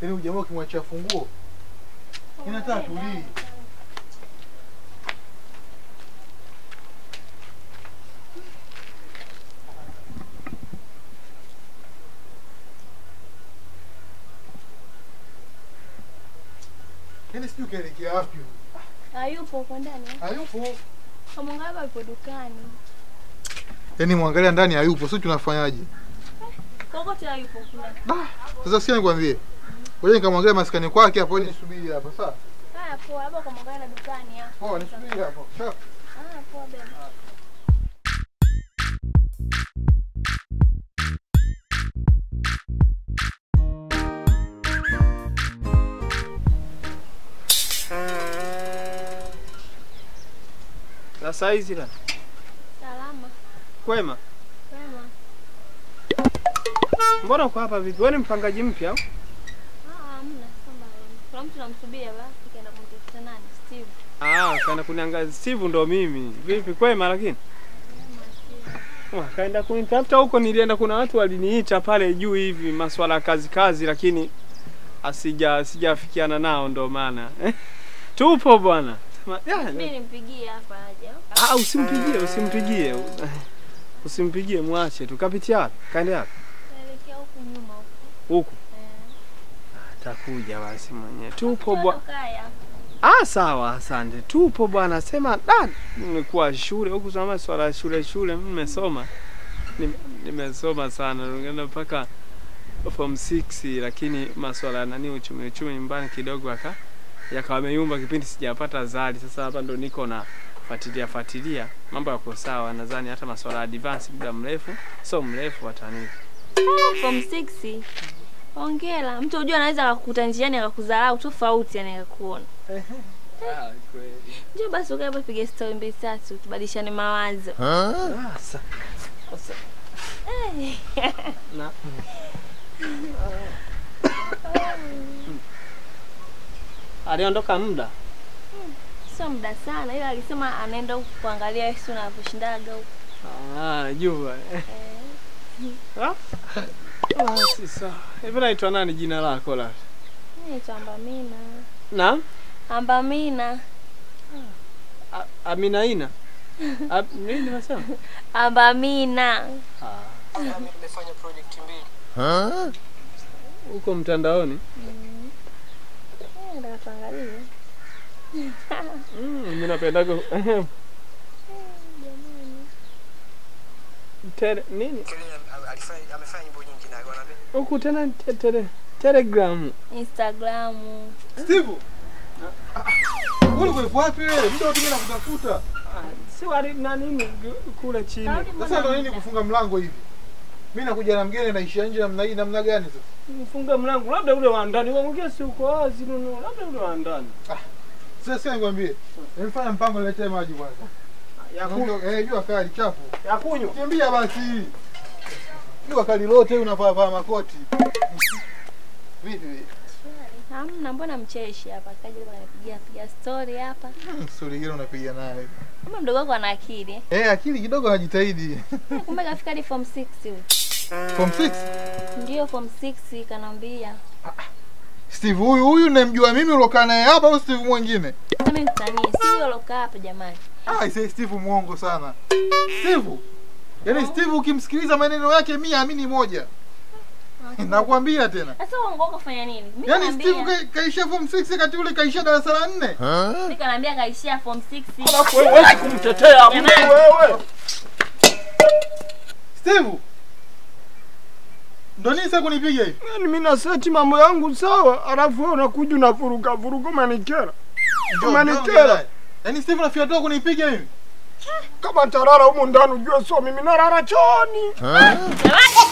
Yaani ujamaa ukimwachia funguo inataka tulii. Yaani sijui kaelekea wapi huyu. Hayupo huko ndani. eh? Hayupo. Kamwangalia yupo dukani. Yaani mwangalia ndani hayupo, sio tunafanyaje? Kokote hayupo kuna. Sasa sikia nikwambie. Ngoja nikamwangalia maskani kwake hapo, wewe nisubiri hapa, sawa? Haya poa, labda kamwangalia na dukani hapo. Poa, nisubiri hapo. Sawa. Ah, poa bema. La saizi la Salama. kwema, Wema. mbona uko hapa vipi? Wewe ni mpangaji mpya au? Ah, hamna samba. Kuna mtu namsubia basi kaenda kumtafuta nani? Steve. Ah, kaenda kuniangalia. Steve ndo mimi. Vipi kwema lakini? Wah, kaenda kunitafuta huko, nilienda kuna watu waliniita pale juu hivi maswala ya kazi kazi, lakini asija sijafikiana nao ndo maana tupo bwana. Sema, ya, Mimi nimpigie hapa aje. au? Ah, usimpigie, usimpigie. Usimpigie, mwache tu. Kapitia wapi? Kaende wapi? Naelekea huku nyuma huku. Huku. Eh. Atakuja basi mwenyewe. Tupo bwana. Kaya. Ah, sawa, asante. Tupo bwana. Sema da, nimekuwa shule huku sama swala ya shule shule, mimi nimesoma. Nime- Nimesoma sana, nilienda mpaka form 6 lakini maswala ya nani uchumi uchumi nyumbani kidogo aka yakawa yameyumba kipindi sijapata zali. Sasa hapa ndo niko na fuatilia fuatilia mambo yako sawa, nadhani hata maswala ya advance muda mrefu so mrefu watani. Form 6. Hongera. Mtu unajua anaweza akakukuta njiani akakudharau tofauti yani akakuona. Ah, kweli. Njoo basi ukae hapo pige story mbili tatu tubadilishane mawazo. Ah, sa- sasa Eh. na aliondoka muda Sio muda sana ila alisema anaenda huku kuangalia Yesu anaposhindaga huku. Ah, jua. Eh. Ah? Basi sawa. Hivi naitwa nani jina lako la? Mimi naitwa Ambamina. Naam? Ambamina. A- Amina Ina. A- Nini nimesema? Ambamina. Ah, nimefanya project mbili. huko mtandaoni. Mm. Eh, nataka tuangalie. Mm, mimi napendaga Jamani. tele nini? Kelly am- alifanya amefanya nyimbo nyingi na wanaambia Huku tena te, tele, Telegram. Instagramu. Steve. Wewe ulikuwa wapi wewe? Muda wote mimi nakutafuta. Ah, si wali na nini gu- kule chini. Karudi Sasa mbona ndo nini muda? kufunga mlango hivi? Mimi nakuja na mgeni naishia nje namna hii namna gani sasa? Mfunge mlango labda ule wa ndani. Wewe mwingine si uko wazi nuno. Labda ule wa ndani. Sasa sasa nikwambie. Nimefanya mpango niletee maji kwanza. Ya kunywa. Unajua, Eh, jua kali chafu. Ya kunywa. Kimbia basi. Jua kali lote unavaa vaa makoti. Vipi? Hamna, mbona mcheshi hapa? Kaja hapa anapigia piga story hapa. Hmm, Stori gani unapiga naye? Kama mdogo wako ana akili. eh? Eh, akili kidogo anajitahidi. Eh, Kumbe kafika hadi form 6 huyu. Form 6. Ndio form 6 kanambia. Steve huyu huyu namjua mimi ulokaa naye hapa au Steve mwingine? Sasa mimi msanii, si huyo alokaa hapa jamani. Ah, ise Steve mwongo sana. Steve. Yaani Steve ukimsikiliza maneno yake mimi amini moja. Nakwambia tena. Sasa uongo wako fanya nini? Mimi Yaani naambia. Steve ka- kaishia form 6 kati ule kaishia darasa la 4. Mimi kanaambia kaishia form 6. Alafu wewe huwezi kumtetea mtu Jamani. wewe. Steve. Ndo nini sasa kunipiga hivi? Yaani mimi naseti mambo yangu sawa, alafu wewe unakuja unavuruga vuruga umenikera. Njoo, Umenikera. njoo, njoo. Yaani Steve nafikia tu kunipiga hivi. Kama tarara humu ndani ujue sio mimi narara chooni. Jamani.